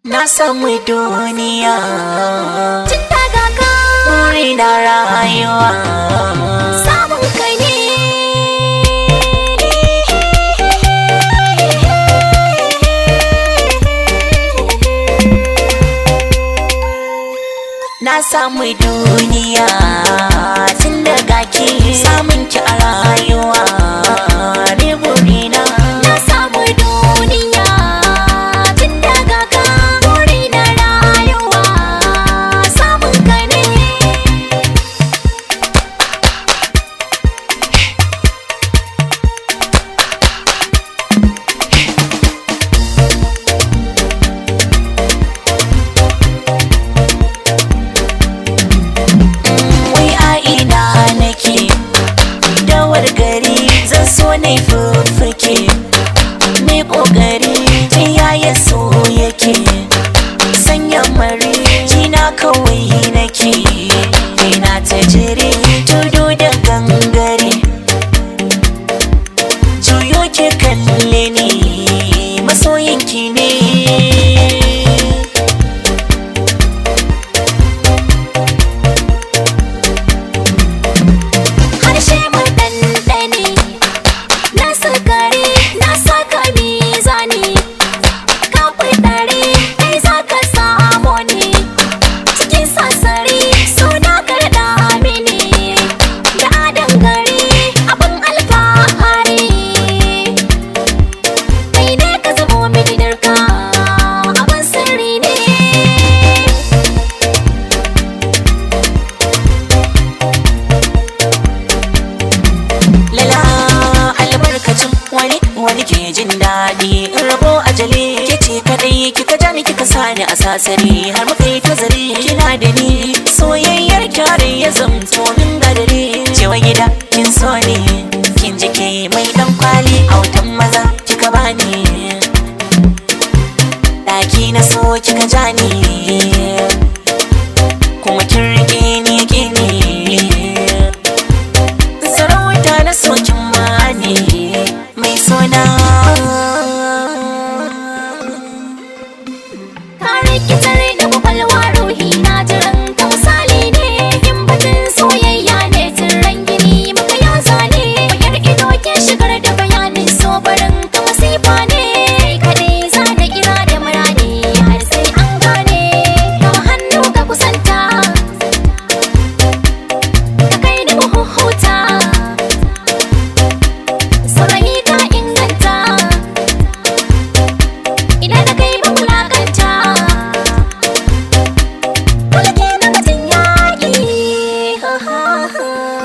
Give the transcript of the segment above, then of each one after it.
na samu duniya Tun daga ka buri na rayuwa samun kai ne na samu duniya tun daga ki samun ki a rayuwa ne burina Na samu duniya tun daga ka buri na rayuwa samun kai ne wai a ina nake dawar gari zan so na yi fuffuke mai kokari ta yaya so yake sanya mari jina kawai nake ina ta jere tudu da gangare juyo ke kalle ni masoyinki ne harshe mu ɗanɗane na sukari na saka mizani ka ɗari kai za ka samu ne cikin sassari suna karɗa mini da adan gari abin alfahari kai ne ka zamo mini darka abin sirri ne lala albarkacin wani wani ke jin daɗi in rabo ajali ke ce kadai kika ja ni kika sani a sasari har muka yi tazari kina da ni soyayyar kyare ya zamto min gadari cewa gida kin so ni kin jike mai dan kwali a wutan maza kika bani ɗaki na so kika ja ni kuma kin rike ni gini sarauta na sokin mani mai suna Ka rikitar da kwakwalwa ruhi na jiran ka misali ne in batun soyayya ne tiran gini maka ya zane bayar ido ke shigar da bayanin so barin ka masifa ne kaɗai za da kira da murani har sai an gane ka hannu ka kusanta ka kai da mahuhuta saurayi ka inganta Ina da kai ba wulakanta Kulke na batun yaƙi ha ha ha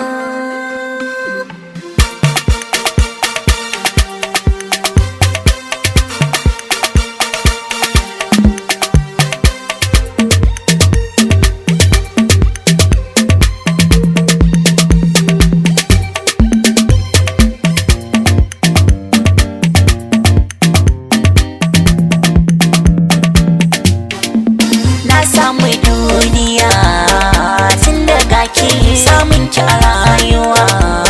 na samu duniya tun daga ki samun ki a rayuwa